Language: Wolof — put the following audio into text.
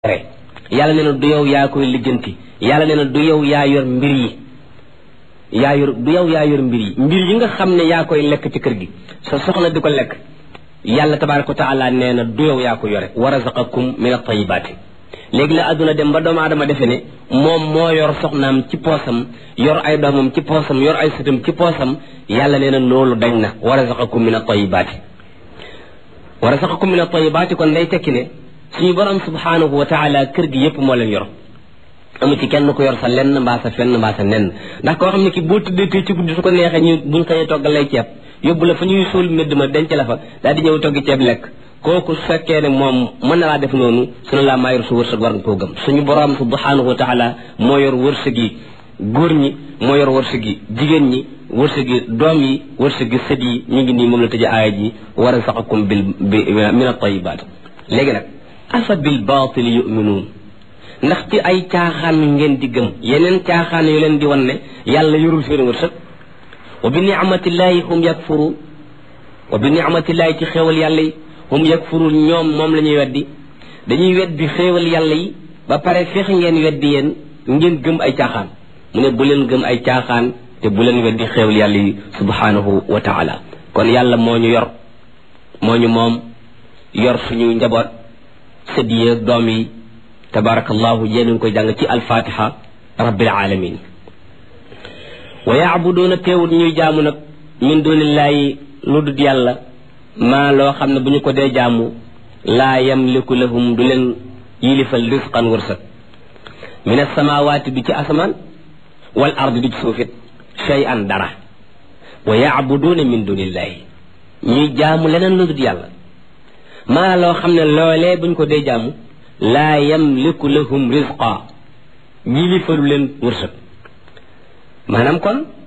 yàlla nee na du yow yaa koy lijjanti yàlla nee na du yow yaa yor mbir yi yaa yor du yow yaa yor mbir yi mbir yi nga xam ne yaa koy lekk ci kër gi sa soxna di ko lekk yàlla tabaraka wa taala nee na du yow yaa ko yore wa razaqakum min at-tayyibaati léegi la àdduna dem ba doomu aadama defe ne moom moo yor soxnaam ci poosam yor ay doomam ci poosam yor ay sëtam ci poosam yàlla nee na loolu dañ na wa razaqakum min at-tayyibaati wa razaqakum min at-tayyibaati kon day tekki ne suñu borom subhaanahu wa taala kër gi yépp moo leen yor amu ci kenn ko yor sa lenn mbaa sa fenn mbaa sa nenn ndax koo xam ne ki boo tëddee tey ci guddi su ko neexee ñu buñ xëyee toggal lay ceeb yóbbu la fa ñuy suul medd ma denc la fa daal di ñëw toggi ceeb lekk kooku su fekkee ne moom mën na laa def noonu sunu laa maa yor su wërsëg war nga koo gëm suñu borom subhaanahu wa taala moo yor wërsëg yi góor ñi moo yor wërsëg yi jigéen ñi wërsëg yi doom yi wërsëg yi sët yi ñu ngi nii moom la tëjee aaya ji wa razaqakum bil min at-tayyibaat léegi nag afa bil baatil yuminuun ndax ci ay caaxaan ngeen di gëm yeneen caaxaan yu leen di wan ne yàlla yorul seen wërsëg wa bi nicmatillahi hum yakfuruun wa bi nicmatillahi ci xéewal yàlla yi hum yakfuruun ñoom moom la ñuy weddi dañuy weddi xéewal yàlla yi ba pare feex ngeen weddi yéen ngeen gëm ay caaxaan mu ne bu leen gëm ay caaxaan te bu leen weddi xéewal yàlla yi subhanahu wa taala kon yàlla moo ñu yor moo ñu moom yor suñu njaboot sët yi ak doom yi tabarakallahu yéen ngi koy jàng ci alfatiha rabbil alamin wa yaabuduuna teewut ñuy jaamu nag min dunillahi lu dut yàlla maa loo xam ne bu ñu ko dee jaamu laa yamliku lahum du leen yilifal risqan wërsëg min asamawaati du ci asamaan wal ardi du ci suufit shay an dara wa yaabuduuna min dunillahi ñuy jaamu leneen lu dut yàlla maa loo xam ne loolee buñ ko dee jaamu laa yamliku lahum rizqa yilifalu leen wërsëg maanaam kon